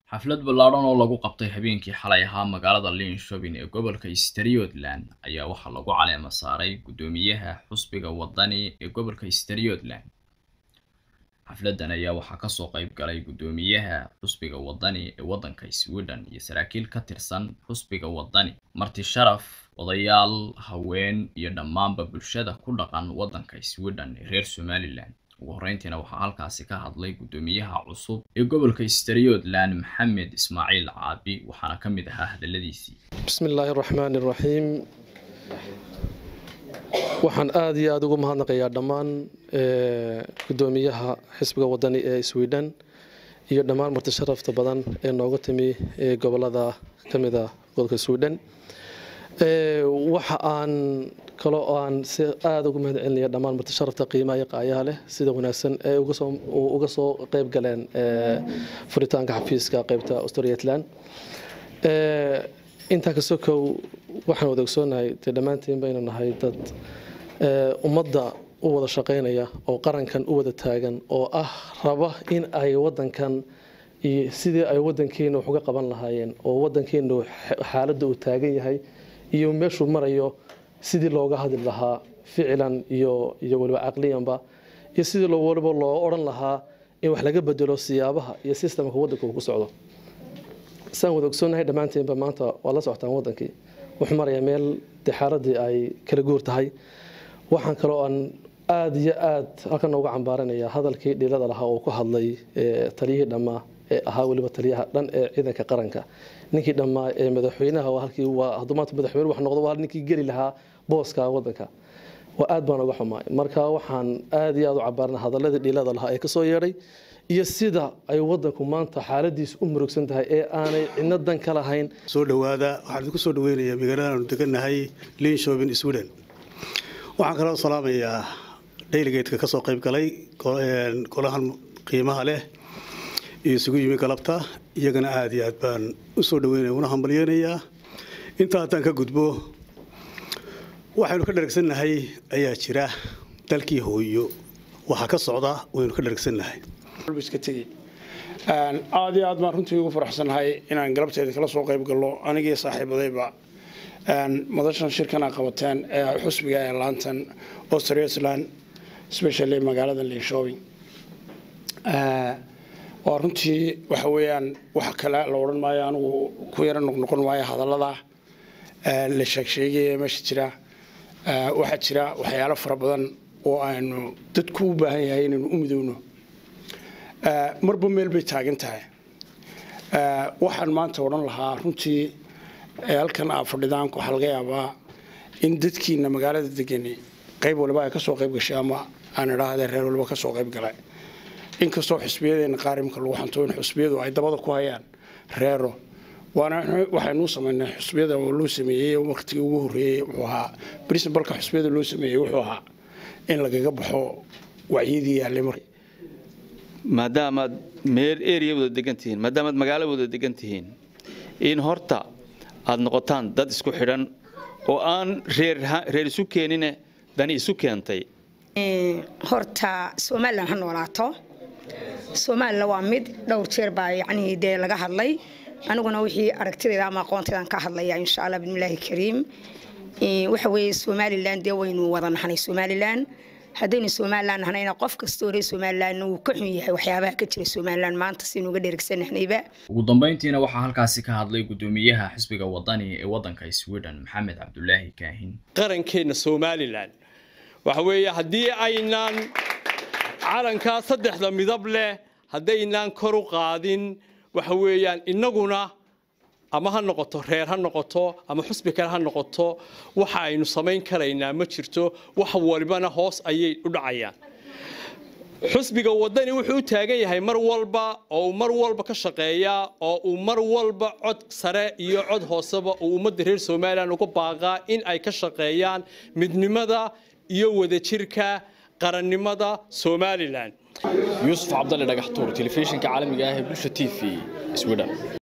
xaflad ballaadhan oo lagu qabtay habeenkii xalay ahaa magaalada linshobin ee gobolka striothland ayaa waxaa lagu caleema saaray guddoomiyaha xusbiga wadani ee gobolka striothland xafladan ayaa waxaa kasoo qayb galay guddoomiyaha xusbiga wadani ee waddanka sweden iyo saraakiil ka tirsan xusbiga wadani marti sharaf odayaal haween iyo dhammaanba bulshada ku dhaqan waddanka sweden ee reer somalilan ugu horreyntiina waxaa halkaasi ka hadlay guddoomiyaha cusub ee gobolka striothland maxamed ismaaciil caabi waxaana ka mid ahaa hadaladiisii bismi illaahi araxmaan iraxiim waxaan aada iyo aada ugu mahadnaqayaa dhammaan guddoomiyaha xisbiga wadani ee sweden iyo dhammaan marti sharafta badan ee nooga timi gobolada ka mid a gobolka sweden waxa aan kaloo aan si aada ugu mahad celinaya dhammaan marti sharafta qiimaha iyo qaayaha leh sida wanaagsan ee uga soo qeyb galeen furitaanka xafiiska qeybta australiatland intaa ka sokow waxaan wada ogsoonahay dee dhammaantiin baynu nahay dad ummadda u wada shaqaynaya oo qarankan u wada taagan oo ah raba in ay wadankan iyo sidii ay wadankeena wax uga qaban lahaayeen oo wadankeenu xaaladda uu taagan yahay iyo meeshuu marayo sidii looga hadli lahaa ficilan iyo iyo waliba caqliyanba iyo sidii waliba loo odhan lahaa in wax laga bedelo siyaabaha iyo sistamka wadanka uu ku socdo saan wada ogsoonahay dhammaanteenba maanta waa la socotaan wadankii wuxuu marayaa meel dee xaaladii ay kala guur tahay waxaan kaloo aan aada iyo aada halkan nooga cambaaranaya hadalkii dhilada lahaa oo ku hadlay taliyihii dhammaa ee ahaa weliba taliyaha dhan ee ciidanka qaranka ninkii dhammaa ee madaxweynaha halkii waa hadduu maanta madaxweyne wax noqdo waa ninkii geli lahaa booska wadanka waa aad baan uga xumaay marka waxaan aada iyo aada u cabaarana hadaladii dhilada lahaa ee kasoo yeedhay iyo sida ay wadanku maanta xaaladiisu u murugsan tahay ee aanay cidno dan ka lahayn soo dhowaada waxaan idinku soo dhaweynayaa magaalada aanu degannahay linshobin sweden waxaan kaloo salaamayaa dayligeedka ka soo qayb galay golahan qiimaha leh iyo isugu yimi galabta iyagana aada iyo aad baan u soo dhaweynaya una hambalyeynayaa intaa haddaan ka gudbo waxaynu ka dharagsannahay ayaa jira dalkii hooyo waxaa ka socda waynu ka dharagsannahay aad iyo aad baan runtii ugu faraxsannahay inaan galabteeda kala soo qayb galno anigii saaxiibadayba madashan shirkan a qabateen ee xusbiga ee laantan australialand especially magaalada linshobing waa runtii waxa weeyaan wax kale la odhan maayo anigu ku yaro noqnoqon maayo hadallada la sheegsheegaya meesha jira waxaa jira waxyaalo fara badan oo aynu dadku u baahan yahay inaynu u midowno marba meel bay taagan tahay waxaan maanta odhan lahaa runtii halkan aa fadhidaan waxaa laga yaabaa in dadkiina magaalada degani qayb waliba ay kasoo qayb gashay ama aan idhaahde reer waliba kasoo qayb galay inkastoo xusbiyadeena qaarimka lagu xanto in xusbiyadu ay dabada ku hayaan reero waana waxaynuu samaynay xusbiyada oo loo sameeyey waqtigii ugu horreeyey wuxuu ahaa princibalka xusbiyada loo sameeyey wuxuu ahaa in lagaga baxo wacyadii yaallay mar maadaamaad meel area wada degan tihiin maadaamaad magaalo wada degan tihiin in horta aad noqotaan dad isku xidhan oo aan reer isu keenine dani isu keentay horta somalilan ha noolaato somalilan waa mid dhowr jeer baa yacnii dee laga hadlay aniguna wixii aragtidayda ama aqoontaydaan ka hadlaya insha allah bismillaahi kariim waxa weeye somalilan dee waynu wada nahnay somalilan haddaynu somalilan nahnayna qof kastoo reer somalilan uu ka xun yahay waxyaabaha ka jira somalilan maanta sinuga dheregsanahnayba ugu dambeyntiina waxaa halkaasi ka hadlay guddoomiyaha xisbiga wadani ee waddanka sweden maxamed cabdulaahi kaahin qarankeenna somalilan waxa weeye haddii aynaan calankaa saddexda midab leh haddaynaan kor u qaadin waxa weeyaan innaguna ama ha noqoto reer ha noqoto ama xusbi kale ha noqoto waxa aynu samayn karaynaa ma jirto wax walibana hoos ayay u dhacayaan xusbiga wadani wuxuu u taagan yahay mar walba oo uu mar walba ka shaqeeyaa oo uu mar walba cod sare iyo cod hooseba uu ummadda reer somalilan uga baaqaa in ay ka shaqeeyaan midnimada iyo wadajirka qarannimada somalilan yuusuf cabdalle dhagaxtuur telefishinka caalamiga ah ee bulsha t v sweden